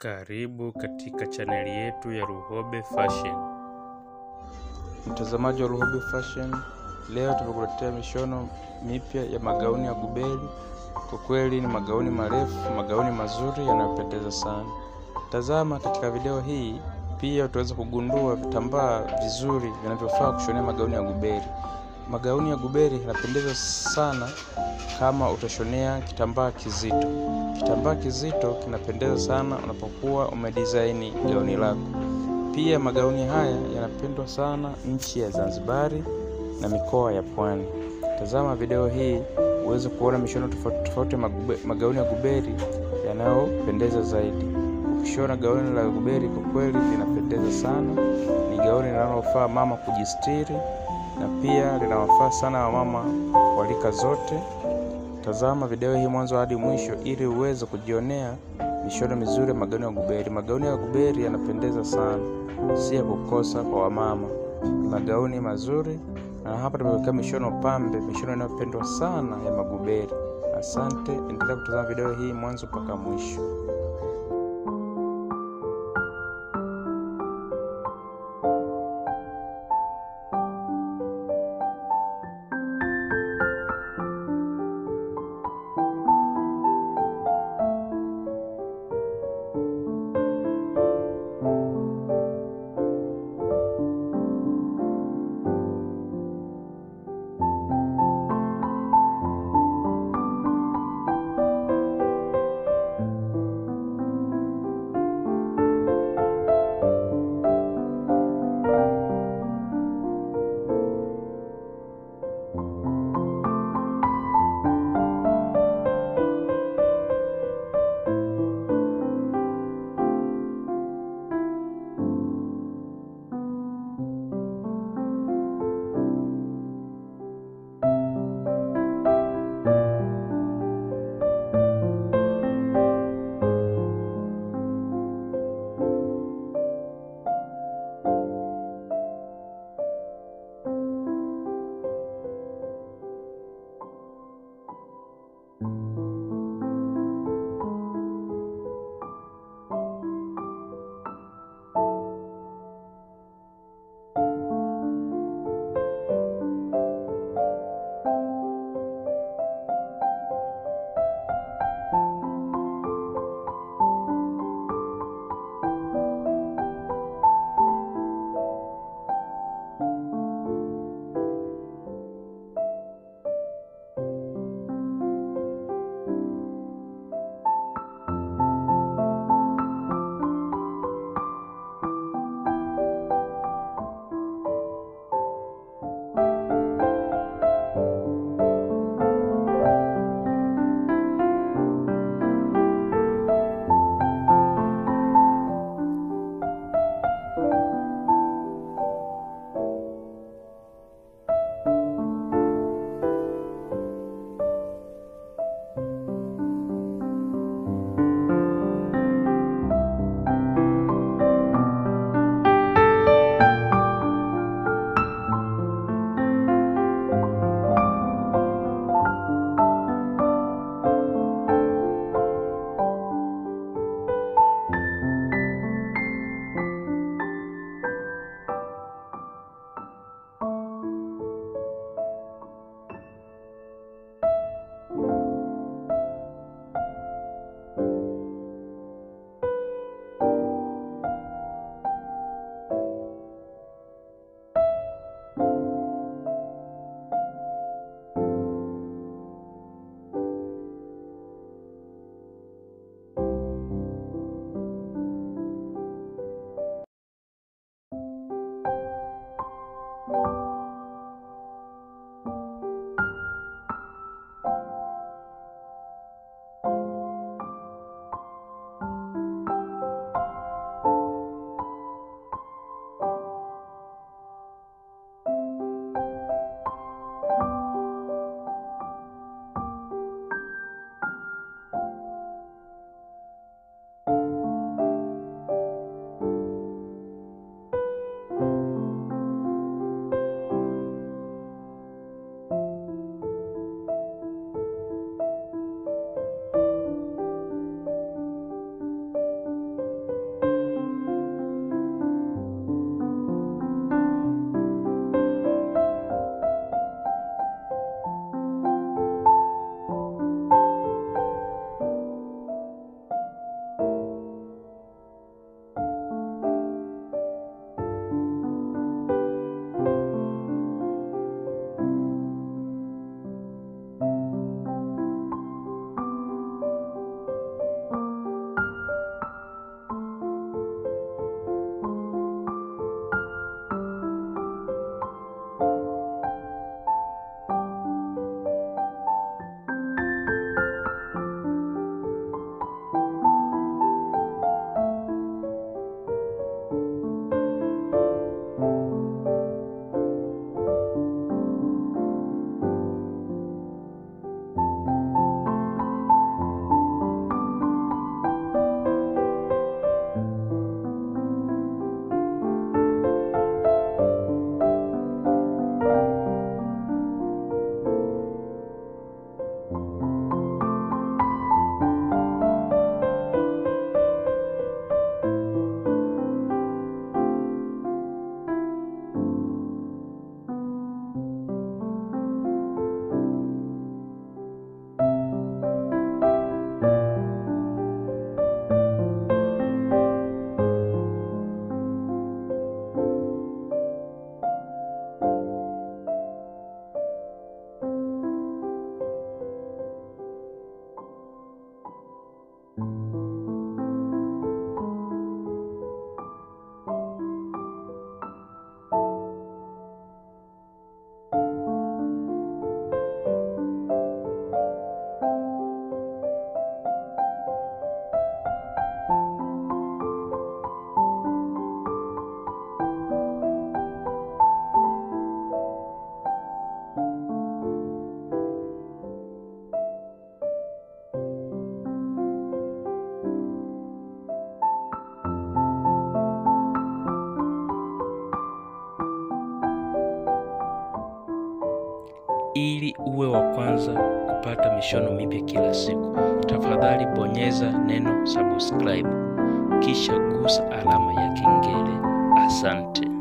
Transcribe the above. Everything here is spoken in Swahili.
Karibu katika chaneli yetu ya Luhobe Fashion. Mtazamaji wa Luhobe Fashion, leo tumekuletea mishono mipya ya magauni ya gubeli. Kwa kweli ni magauni marefu, magauni mazuri yanayopendeza sana. Tazama katika video hii, pia utaweza kugundua vitambaa vizuri vinavyofaa kushonea magauni ya gubeli. Magauni ya gubeli yanapendeza sana kama utashonea kitambaa kizito. Kitambaa kizito kinapendeza sana unapokuwa umedesign gauni lako. Pia magauni haya yanapendwa sana nchi ya Zanzibari na mikoa ya Pwani. Tazama video hii uweze kuona mishono tofauti tofauti magauni ya guberi yanayopendeza zaidi. Ukishona gauni la guberi kwa kweli linapendeza sana. Ni gauni linalofaa mama kujistiri na pia linawafaa sana wamama wa rika zote. Tazama video hii mwanzo hadi mwisho ili uweze kujionea mishono mizuri ya magauni ya guberi. Magauni ya guberi yanapendeza sana, si ya kukosa kwa wamama. Ni magauni mazuri, na hapa tumeweka mishono pambe, mishono inayopendwa sana ya maguberi. Asante, endelea kutazama video hii mwanzo mpaka mwisho. Ili uwe wa kwanza kupata mishono mipya kila siku, tafadhali bonyeza neno subscribe, kisha gusa alama ya kengele. Asante.